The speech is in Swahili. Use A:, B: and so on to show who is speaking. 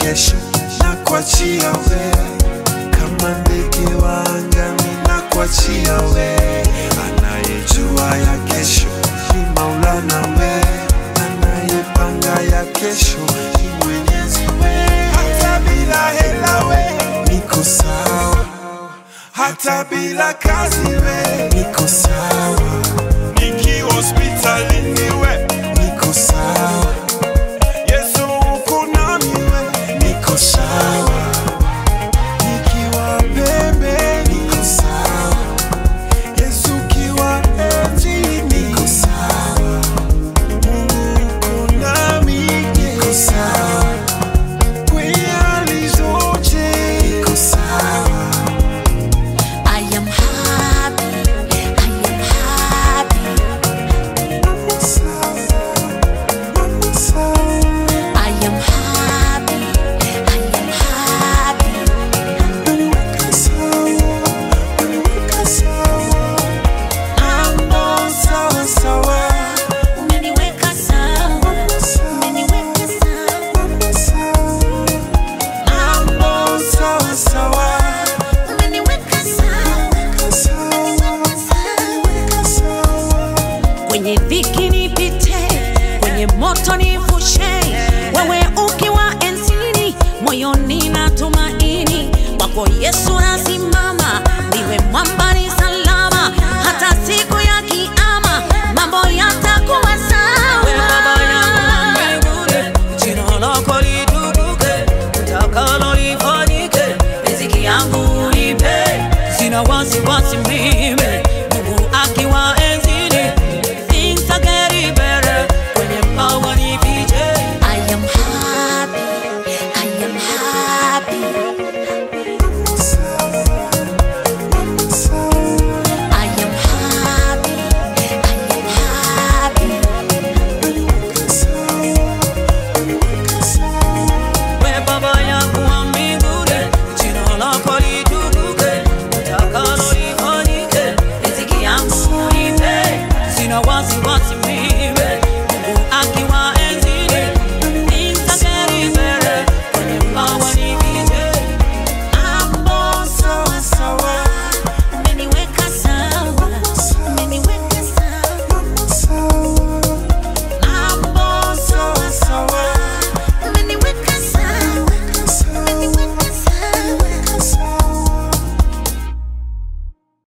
A: kesho na kuachia we kama ndege wa angani na kuachia we anayejua ya kesho ni maulana we anayepanga ya kesho ni mwenyezi we hata bila hela we niko sawa hata bila kazi we niko sawa nikiwa hospitalini we niko sawa yesu uko nami we niko sawa nikiwa pembe niko sawa yesu ukiwa eti niko sawa mungu uko nami niko sawa kwenye hali zote niko sawa
B: I am happy, I am happy,
A: Mama sawa, mama sawa.
B: I am happy, I am happy.
A: Uniweka sawa, uniweka sawa. Mambo sawa sawa,
B: Umeniweka sawa,
A: mama sawa,
B: umeniweka sawa,
A: mama sawa. Mambo sawa sawa,
B: umeniweka sawa,
A: weka sawa, weka sawa.
B: kwenye dhiki nipite, kwenye moto nivushe,